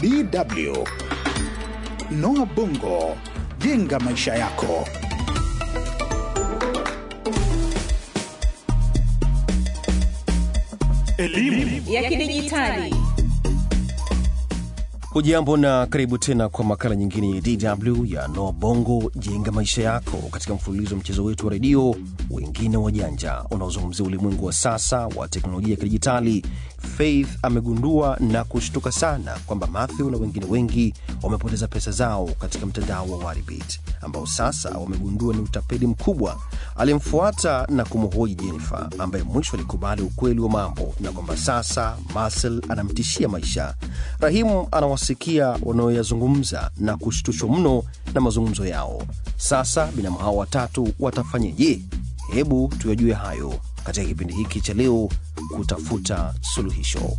DW. Noah Bongo, jenga maisha yako. Elimu ya kidijitali. Hujambo na karibu tena kwa makala nyingine ya DW ya Noa Bongo jenga maisha yako, katika mfululizo wa mchezo wetu wa redio wengine wajanja unaozungumzia ulimwengu wa sasa wa teknolojia ya kidijitali. Faith amegundua na kushtuka sana kwamba Matthew na wengine wengi wamepoteza pesa zao katika mtandao wa Waribit ambao sasa wamegundua ni utapeli mkubwa. Alimfuata na kumhoji Jennifer ambaye mwisho alikubali ukweli wa mambo na kwamba sasa Marcel anamtishia maisha. Rahimu anawasikia wanaoyazungumza na kushtushwa mno na mazungumzo yao. Sasa binamu hao watatu watafanyeje? Hebu tuyajue hayo katika kipindi hiki cha leo, kutafuta suluhisho.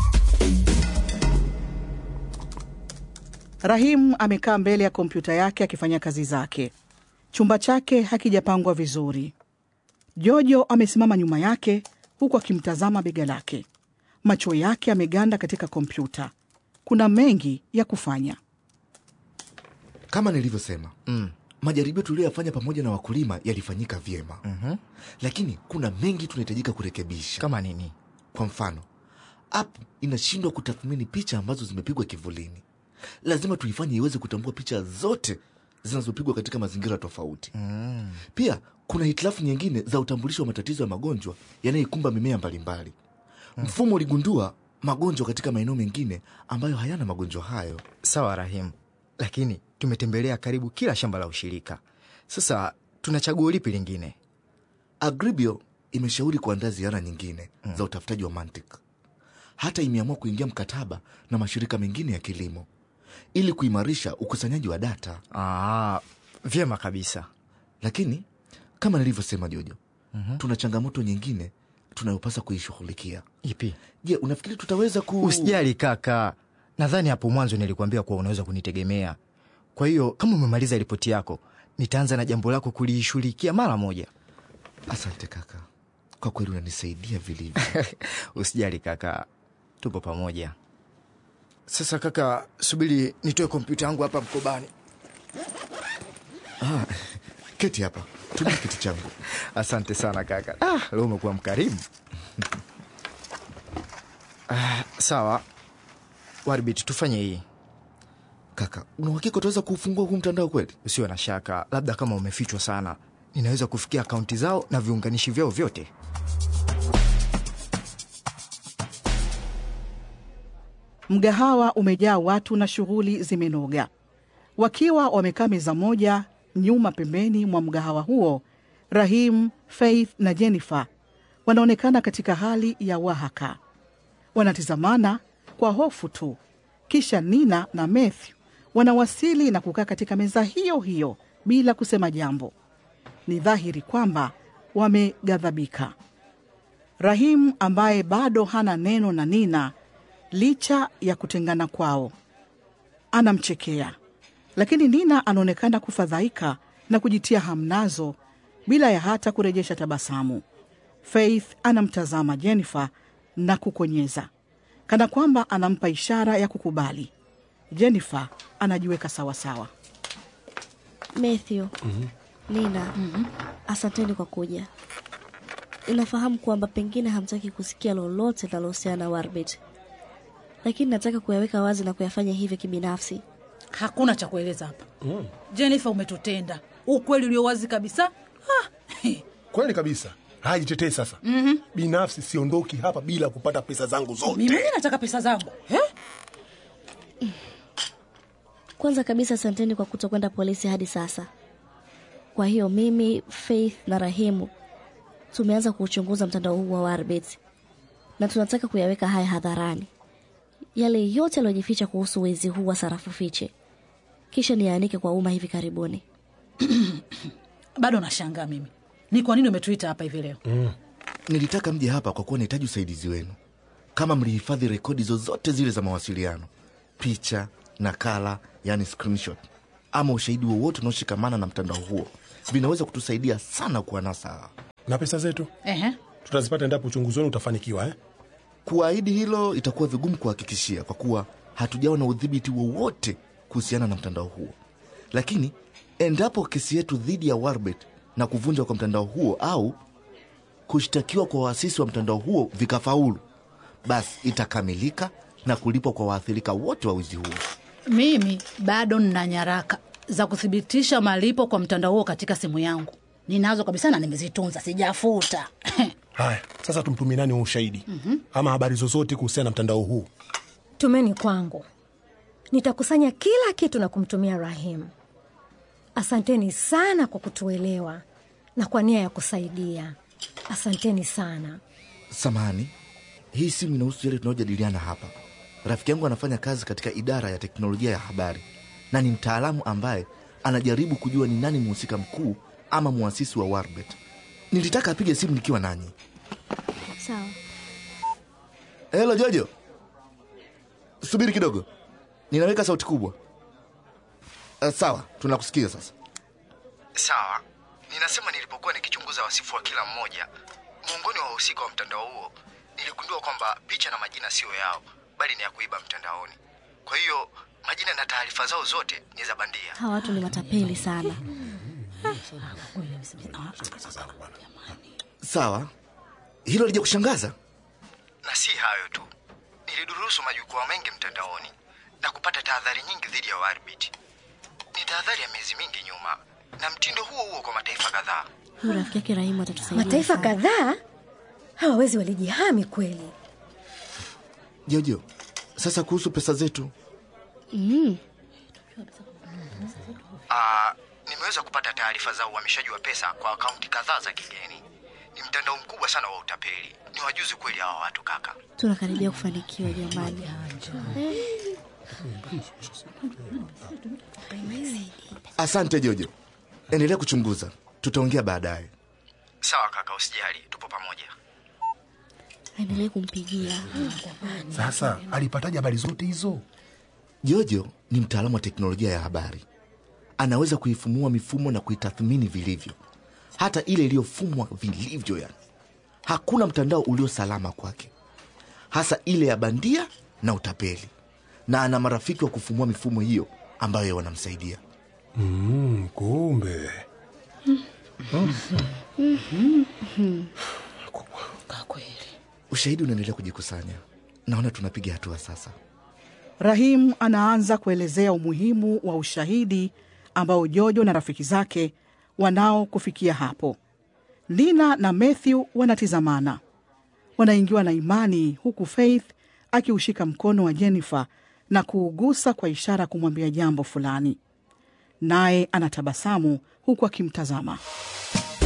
Rahim amekaa mbele ya kompyuta yake akifanya kazi zake. Chumba chake hakijapangwa vizuri. Jojo amesimama nyuma yake huku akimtazama bega lake. Macho yake ameganda katika kompyuta. Kuna mengi ya kufanya. Kama nilivyosema mm. majaribio tuliyoyafanya pamoja na wakulima yalifanyika vyema mm-hmm. lakini kuna mengi tunahitajika kurekebisha. kama nini? Kwa mfano, app inashindwa kutathmini picha ambazo zimepigwa kivulini. Lazima tuifanye iweze kutambua picha zote zinazopigwa katika mazingira tofauti mm. Pia kuna hitilafu nyingine za utambulisho wa matatizo ya magonjwa yanayoikumba mimea mbalimbali mm. Mfumo uligundua magonjwa katika maeneo mengine ambayo hayana magonjwa hayo. Sawa Rahimu, lakini tumetembelea karibu kila shamba la ushirika. Sasa tuna chaguo lipi lingine? Agribio imeshauri kuandaa ziara nyingine mm. za utafutaji wa mantiki. Hata imeamua kuingia mkataba na mashirika mengine ya kilimo ili kuimarisha ukusanyaji wa data. Aa, vyema kabisa. Lakini kama nilivyosema Jojo, mm-hmm. tuna changamoto nyingine tunayopasa kuishughulikia. Ipi? Je, unafikiri tutaweza ku... Usijali kaka, nadhani hapo mwanzo nilikuambia kuwa unaweza kunitegemea. Kwa hiyo kama umemaliza ripoti yako, nitaanza na jambo lako kuliishughulikia mara moja. Asante kaka, kwa kweli unanisaidia vilivyo. Usijali kaka, tupo pamoja. Sasa kaka, subiri nitoe kompyuta yangu hapa mkobani. Ah, keti hapa, tumia kiti changu. Asante sana kaka. Ah, leo umekuwa mkarimu. Ah, sawa Warbit, tufanye hii. Kaka, una uhakika utaweza kuufungua huu mtandao kweli? Usiwe na shaka, labda kama umefichwa sana, ninaweza kufikia akaunti zao na viunganishi vyao vyote. Mgahawa umejaa watu na shughuli zimenoga. Wakiwa wamekaa meza moja nyuma pembeni mwa mgahawa huo, Rahim, Faith na Jennifer wanaonekana katika hali ya wahaka. Wanatizamana kwa hofu tu. Kisha Nina na Matthew wanawasili na kukaa katika meza hiyo hiyo bila kusema jambo. Ni dhahiri kwamba wameghadhabika. Rahim ambaye bado hana neno na Nina licha ya kutengana kwao, anamchekea, lakini Nina anaonekana kufadhaika na kujitia hamnazo bila ya hata kurejesha tabasamu. Faith anamtazama Jennifer na kukonyeza kana kwamba anampa ishara ya kukubali. Jennifer anajiweka sawasawa. Matthew, Nina, asanteni kwa kuja. Ninafahamu kwamba pengine hamtaki kusikia lolote linalohusiana na Warbit, lakini nataka kuyaweka wazi na kuyafanya hivyo kibinafsi. Hakuna cha kueleza hapa mm. Jennifer, umetutenda ukweli ulio wazi kabisa. Ah, Kweli kabisa. Haya, jitetee sasa. mm-hmm. Binafsi siondoki hapa bila kupata pesa zangu zote. mimi mwenyewe nataka pesa zangu eh? Kwanza kabisa, asanteni kwa kutokwenda polisi hadi sasa. Kwa hiyo mimi, Faith na Rahimu tumeanza kuuchunguza mtandao huu wa Warbit na tunataka kuyaweka haya hadharani, yale yote yaliyojificha kuhusu wezi huu wa sarafu fiche, kisha niyaanike kwa umma hivi karibuni. Bado nashangaa mimi ni kwa nini umetuita hapa hivi leo mm. Nilitaka mje hapa kwa kuwa nahitaji usaidizi wenu. Kama mlihifadhi rekodi zozote zile za mawasiliano, picha, nakala, yani screenshot, ama ushahidi wowote unaoshikamana na mtandao huo, vinaweza kutusaidia sana kuwanasa hawa. Na pesa zetu Ehe. tutazipata endapo uchunguzi wenu utafanikiwa eh? Kuahidi hilo itakuwa vigumu kuhakikishia, kwa kuwa hatujawa na udhibiti wowote kuhusiana na mtandao huo, lakini endapo kesi yetu dhidi ya Warbet na kuvunjwa kwa mtandao huo au kushtakiwa kwa waasisi wa mtandao huo vikafaulu, basi itakamilika na kulipwa kwa waathirika wote wa wizi huo. Mimi bado nina nyaraka za kuthibitisha malipo kwa mtandao huo katika simu yangu. Ninazo kabisa na nimezitunza, sijafuta. Haya, sasa tumtumie nani wa ushahidi ama habari zozote kuhusiana na mtandao huu? Tumeni kwangu, nitakusanya kila kitu na kumtumia Rahim. Asanteni sana kwa kutuelewa na kwa nia ya kusaidia. Asanteni sana. Samahani, hii simu inahusu yale tunayojadiliana hapa. Rafiki yangu anafanya kazi katika idara ya teknolojia ya habari na ni mtaalamu ambaye anajaribu kujua ni nani mhusika mkuu ama mwasisi wa Warbet. Nilitaka apige simu nikiwa nanyi. Sawa. Helo Jojo, subiri kidogo, ninaweka sauti kubwa. Uh, sawa, tunakusikia sasa. Sawa, ninasema nilipokuwa nikichunguza wasifu wa kila mmoja miongoni wa wahusika wa mtandao huo, niligundua kwamba picha na majina siyo yao, bali ni ya kuiba mtandaoni. Kwa hiyo majina na taarifa zao zote ni za bandia. Hawa watu ni matapeli sana. Sawa, hilo lija kushangaza. Na si hayo tu, nilidurusu majukwaa mengi mtandaoni na kupata tahadhari nyingi dhidi ya Warbit. Ni tahadhari ya miezi mingi nyuma, na mtindo huo huo kwa mataifa kadhaa. Huyu rafiki yake Rahimu atatusaidia Mataifa sana. kadhaa hawawezi walijihami kweli. Jojo, sasa kuhusu pesa zetu, Mm. Ah, nimeweza kupata taarifa za uhamishaji wa pesa kwa akaunti kadhaa za kigeni. Ni mtandao mkubwa sana wa utapeli. Ni wajuzi kweli hawa watu kaka. Tunakaribia kufanikiwa jamani. asante Jojo, endelea kuchunguza, tutaongea baadaye. Sawa kaka, usijali, tupo pamoja. Aendelee kumpigia. Sasa alipataje habari zote hizo? Jojo ni mtaalamu wa teknolojia ya habari, anaweza kuifumua mifumo na kuitathmini vilivyo, hata ile iliyofumwa vilivyo. Yani hakuna mtandao ulio salama kwake, hasa ile ya bandia na utapeli, na ana marafiki wa kufumua mifumo hiyo ambayo wanamsaidia. Mm, kumbe Kwa kweli. Ushahidi unaendelea kujikusanya, naona tunapiga hatua sasa. Rahim anaanza kuelezea umuhimu wa ushahidi ambao Jojo na rafiki zake wanao kufikia hapo. Lina na Matthew wanatizamana, wanaingiwa na imani, huku Faith akiushika mkono wa Jennifer na kuugusa kwa ishara kumwambia jambo fulani, naye anatabasamu huku akimtazama.